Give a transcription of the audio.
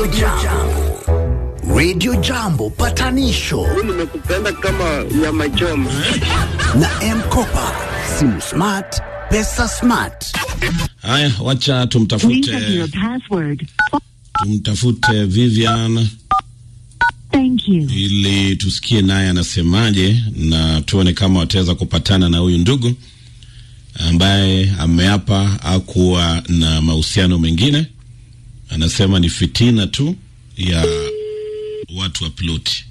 Jambo. Radio Jambo patanisho nimekupenda kama nyama choma. na M-Kopa. Simu smart, pesa smart. Haya, wacha Please tumtafute enter your password. tumtafute Vivian Thank you. ili tusikie naye anasemaje na tuone kama wataweza kupatana na huyu ndugu ambaye ameapa akuwa na mahusiano mengine. Anasema ni fitina tu ya watu wa piloti.